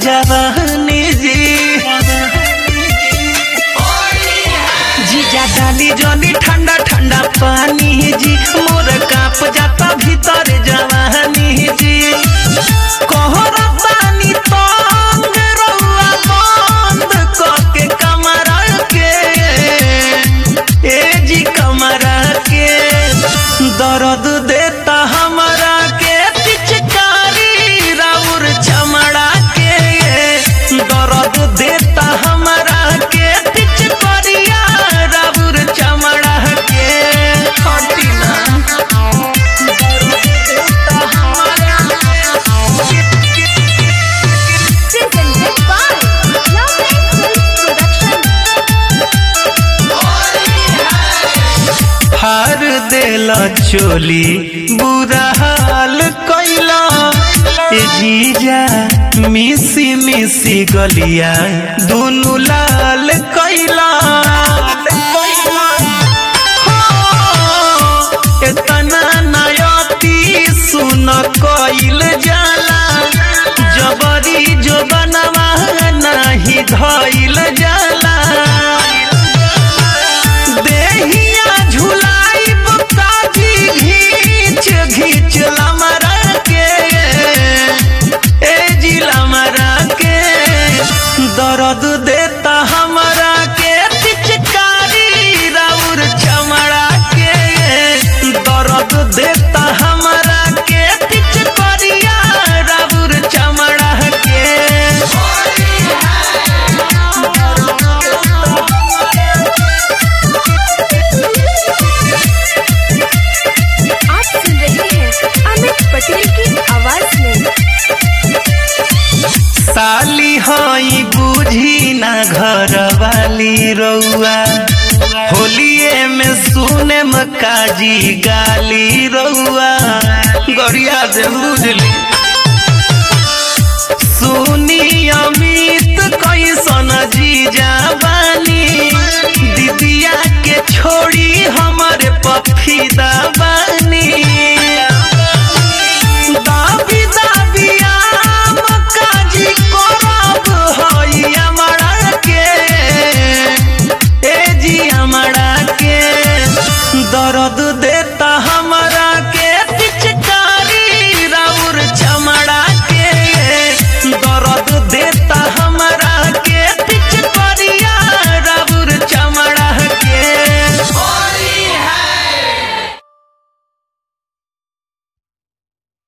जवानी जी जीजा डाली जली ठंडा ठंडा पानी जी मोर काप जाता भीतर जवानी जी कोहरा पानी तंग रउआ बंद करके कमरा के ए जी कमरा के दर्द देता हमरा के पिचकारी राउर चमड़ा के दर्द देता हमरा के पिचकारिया राउर चमड़ा के हटिना दर्द देता हमरा Presented by Love Films Production. हार देला चोली बुरा हाल कैला ए जीजा मिसी मिसी गलिया दुनु लाल कैला हो, एतना नयती सुन कइल जाला जबरी जो बनवा नाही धइल जाला देहिया झुलाइब काजी घीच घीच लमरा के ए जी लमरा के दर्द देता हमरा के पिचकारी राउर चमड़ा के दर्द देता हमरा के पिचकारिया राउर चमड़ा के आप सुन रहे हैं अमित पटेल की आवाज में साली हई बुझी ना घर वाली रउआ होलिए में सुने काजी गाली रउआ गरिया से बुझली सुनी अमित कैसन जीजा